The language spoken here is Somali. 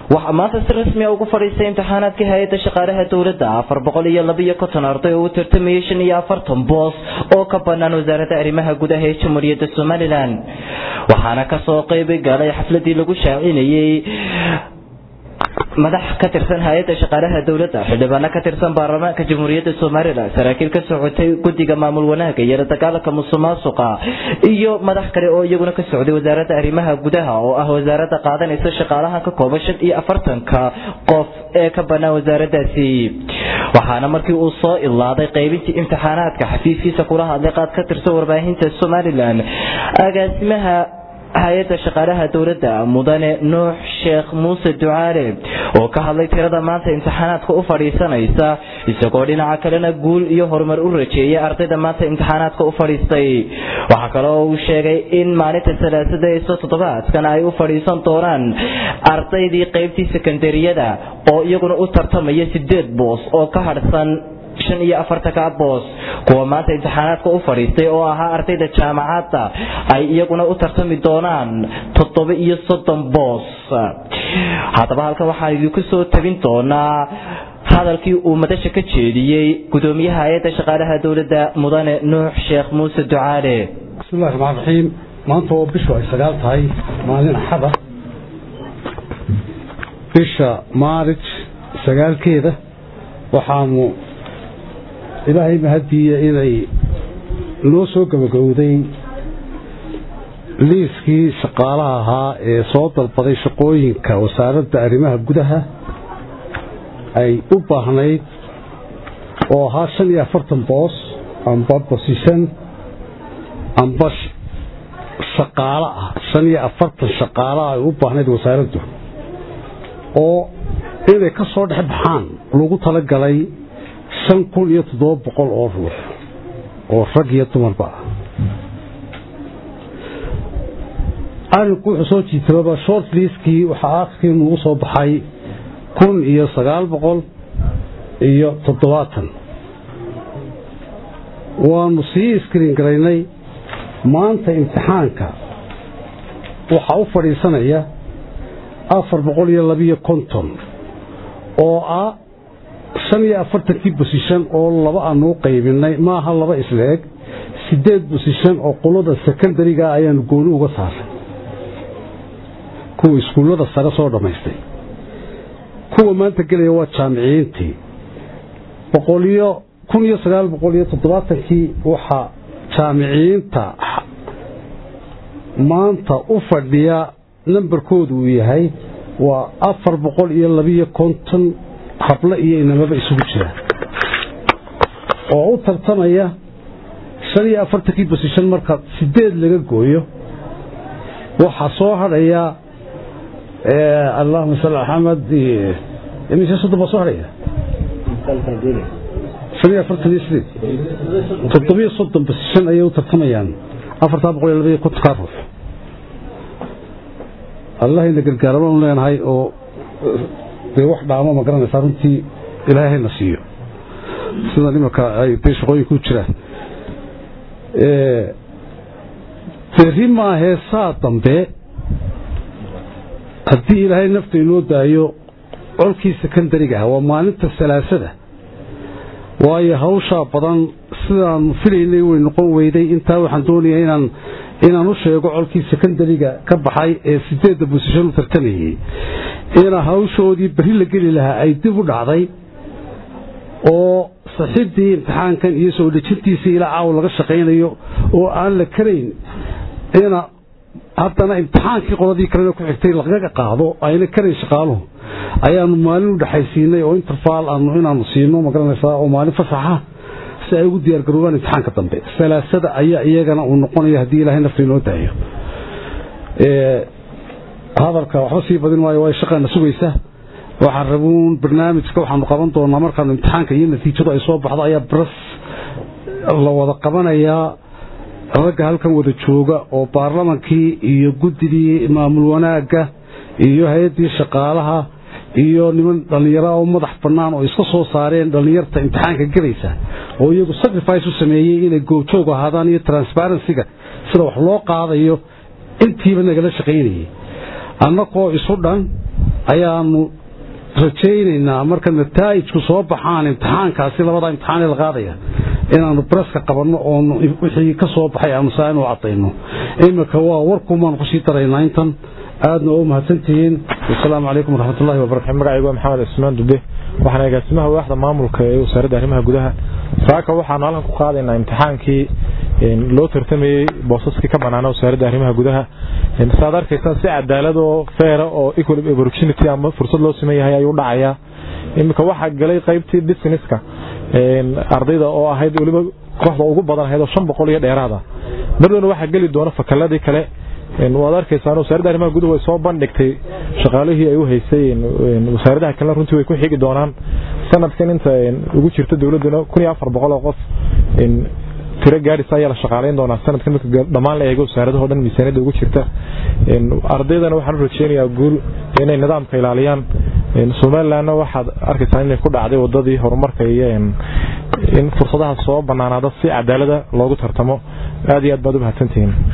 waxaa maanta si rasmiya ugu fadhiistay imtixaanaadkii hay-adda shaqaalaha dowladda afar boqol iyo labaiyo konton arday oo u tartamayay shan iyo afartan boos oo ka banaan wasaaradda arrimaha gudaha ee jamhuuriyadda somalilan waxaana kasoo qeyb galay xafladii lagu shaacinayey madax ka tirsan hay-adda shaqaalaha dowladda xildhibaano ka tirsan baarlamaanka jamhuuriyadda somalilan saraakiil ka socotay guddiga maamul wanaaga iyo la dagaalanka musuqmaasuqa iyo madax kale oo iyaguna ka socday wasaaradda arrimaha gudaha oo ah wasaaradda qaadanaysa shaqaalaha ka kooban shan iyo afartanka qof ee ka banaan wasaaraddaasi waxaana markii uu soo ilaaday qaybintii imtixaanaadka xafiiskiisa kula hadlay qaad ka tirsan warbaahinta somalilan agaasimaha hay-adda shaqaalaha dowladda mudane nuux sheekh muuse ducaale oo ka hadlay tirada maanta imtixaanaadka u fadhiisanaysa isagoo dhinaca kalena guul iyo horumar u rajeeyay ardayda maanta imtixaanaadka u fadhiistay waxaa kale oo uu sheegay in maalinta salaasada iso toddobaadkan ay u fadhiisan doonaan ardaydii qaybtii sekondariyada oo iyaguna u tartamaya sideed boos oo ka hadhsan shan iyo afartanka boos kuwa maanta imtixaanaadka u fadhiistay oo ahaa ardayda jaamacadda ay iyaguna u tartami doonaan toddoba iyo soddon boos haddaba halkan waxaan idinku soo tabin doonaa hadalkii uu madasha ka jeediyey gudoomiyaha hay-adda shaqaalaha dowladda mudane nuux sheekh muuse ducaale bismillahi raxmaan raxiim maanta oo bishu ay sagaal tahay maalin axada bisha maarij sagaalkeeda waxaanu ilaahay mahadiiya inay noo soo gabagowday liiskii shaqaalaha ahaa ee soo dalbaday shaqooyinka wasaaradda arrimaha gudaha ay u baahnayd oo ahaa shan iyo afartan boos amba bosishan amba shaqaalo ah shan iyo afartan shaqaalaha ay u baahnayd wasaaraddu oo inay ka soo dhex baxaan lagu talagalay shan kun iyo toddoba boqol oo ruux oo rag iyo dumarba ah arrinku wuxuu soo jiitababa short liiskii waxaa aakhirkii nugu soo baxay kun iyo sagaal boqol iyo toddobaatan waanu sii iskriin garaynay maanta imtixaanka waxaa u fadhiisanaya afar boqol iyo labiyo konton oo ah shan iyo afartankii bosishan oo laba aanu u qaybinay maaha laba isleeg sideed bosishan oo qolada sekondariga ayaanu gooni uga saaray kuwa iskuullada sare soo dhammaystay kuwa maanta gelaya waa jaamiciyiintii boqoliyo kun iyo sagaal boqol iyo toddobaatankii waxaa jaamiciyiinta maanta u fadhiya nambarkoodu uu yahay waa afar boqol iyo labiyo konton hablo iyo inamaba isugu jira oo u tartamaya shan iyo afartankii bosishan marka sideed laga gooyo waxaa soo hadhaya allahuma salli axmed mise soddon baa soo hadhaya shan iyo afartan iyo sideed toddobiyo soddon bosishan ayay u tartamayaan afartaa boqol iyo labaiyo kontonkaa ruux allahayna gargaara baanu leenahay oo dee wax dhaamo ma garanaysaa runtii ilaahayna siiyo sida nimanka ay dee shaqooyinku u jiraan berri maa heesaa dambe haddii ilaahay nafta inoo daayo colkii sekondariga ah waa maalinta salaasada waayo hawshaa badan sidaanu filaynay way noqon weyday intaa waxaan doonayaa inaan inaan u sheego colkii sekondariga ka baxay ee sideedda bosishan u tartamayey ina hawshoodii berri la geli lahaa ay dib u dhacday oo saxiibdii imtixaankan iyo soo dhejintiisii ilaa caaw laga shaqaynayo oo aan la karayn ina haddana imtixaankii qoladii kalena ku xigtay lagaga qaado ayna karayn shaqaaluhu ayaanu maalin u dhexaysiinay oo interfaal aanu inaanu siino magaranaysaa oo maalin fasaxa si ay ugu diyaargaroobaan imtixaanka dambe salaasada ayaa iyagana uu noqonaya haddii ilaahay nafta inoo daayo hadalka waxba sii badin maayo waa shaqaana sugaysa waxaan rabuun barnaamijka waxaanu qaban doonaa markaanu imtixaanka iyo natiijadu ay soo baxdo ayaa bras la wada qabanayaa ragga halkan wada jooga oo baarlamankii iyo guddigii maamul wanaagga iyo hay-addii shaqaalaha iyo niman dhallinyaro oo madax bannaan oo iska soo saareen dhallinyarta imtixaanka gelaysa oo iyagu sacrifice u sameeyey inay goobjoog ahaadaan iyo transparencyga sida wax loo qaadayo intiiba nagala shaqaynayay annagoo isu dhan ayaanu rajaynaynaa marka nataa'ijku soo baxaan imtixaankaasi labada imtixaanee la qaadaya inaanu breska qabanno oonu wixii ka soo baxay aanu saa inu cadayno iminka waa warkumaanu kusii daraynaa intan aadna oo mahadsantihiin wasalaamu calaykum waraxmatullahi wabarakatu magacaygu waa maxamed cismaan dube waxaan agaasimaha waaxda maamulka ee wasaaradda arrimaha gudaha saaka waxaanu halkan ku qaadaynaa imtixaankii loo tartamayey boosaskii ka banaana wasaaradda arrimaha gudaha saad arkaysaan si cadaalad oo feera oo equal opportunity ama fursad loo siman yahay ayuu dhacayaa iminka waxaa galay qaybtii businesska ardayda oo ahayd weliba kooxda ugu badan ahayd oo shan boqol iyo dheeraada mardoona waxaa geli doona fakaladii kale waad arkaysaan wasaaradda arrimaha guduhu way soo bandhigtay shaqaalihii ay u haysay wasaaradaha kalena runtii way ku xigi doonaan sanadkan inta ugu jirta dowladduna kun iyo afar boqol oo qof tiro gaadhis ayaa la shaqaalayn doonaa sanadkan marka dhammaan la eego wasaaradaho dhan miisaaniyadda ugu jirta ardaydana waxaan u rajeynayaa guul inay nidaamka ilaaliyaan somalilandna waxaad arkaysaa inay ku dhacday wadadii horumarka iyo in fursadaha soo banaanaada si cadaalada loogu tartamo aad iyo aad baad u mahadsantihiin